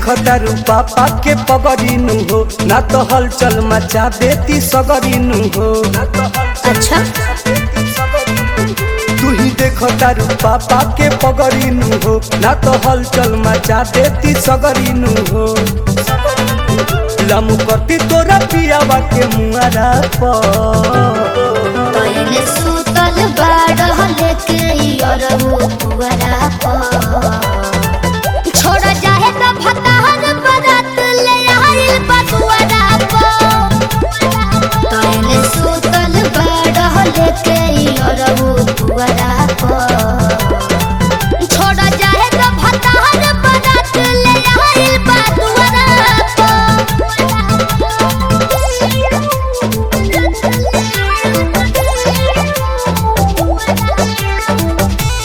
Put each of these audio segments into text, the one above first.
देखो तारू पापा के पगड़ीनु हो ना तो हलचल मचा देती सगरीनु हो अच्छा तू ही देखो तारू पापा के पगड़ीनु हो ना तो हलचल मचा देती सगरीनु हो लमु करती तोरा पियावा के मुआरा पर पहले सुतल बाड़ लेके अरबू पुअरा छोड़ जाए तो भतार बरात ले आइल बटुअरा पहले सुतल बाड़ लेके अरबू पुअरा छोड़ जाए तो भतार बरात ले आइल बटुअरा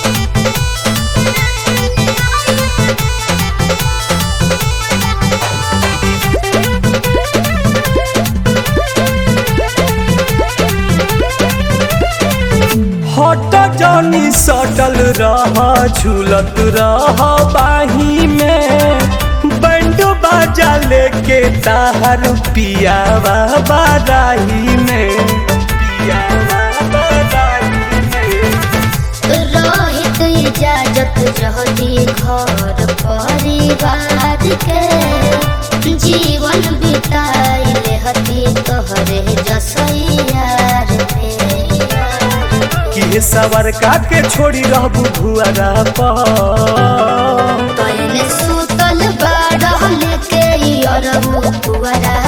हट जानी सटल रह झूलत रह बाही में बैंड बाजा लेके ताहर पियावा बाराही में पियावा बाराही में रोहित इजाजत रहती घर परिवार के जीवन बिताइले हती तोहरे जसैयार पे कि सवर का के छोड़ी रहबू भुआरा पर पहले सुतल बाड़ लेके अरबू पुअरा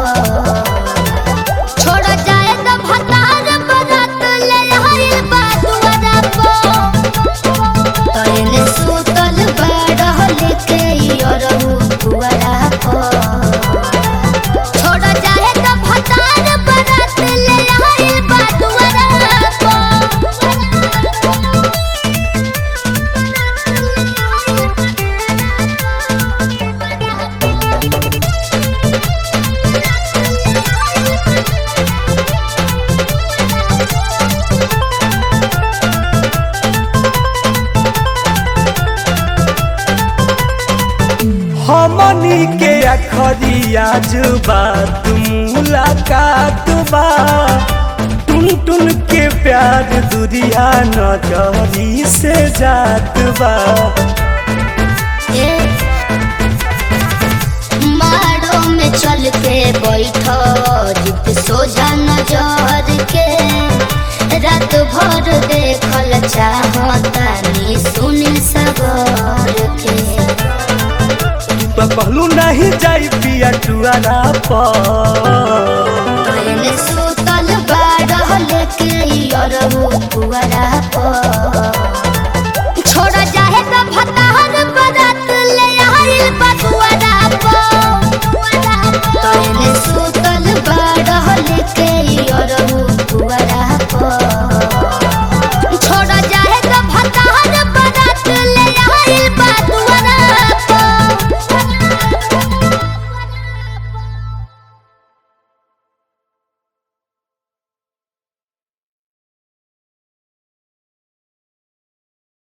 छोड़ जाए तो भतार बरात ले आइल बादुअरा पहले सुतल बाड़ लेके अरबू पुअरा छोड़ जाए तो भतार बरात ले आइल बादुअरा हमनी के अखरिया बात मुलाकात बा टुन टुन के प्यार दुरिया नजरी से जात बा माड़ो में चल के बैठो जित सोझा नजर के रात भर देखल चाहतानी सुनील सगर के तो कहलू नहीं जाई पिया टुआरा पर पहले सुतल बाड़ लेके अरबू पुअरा पर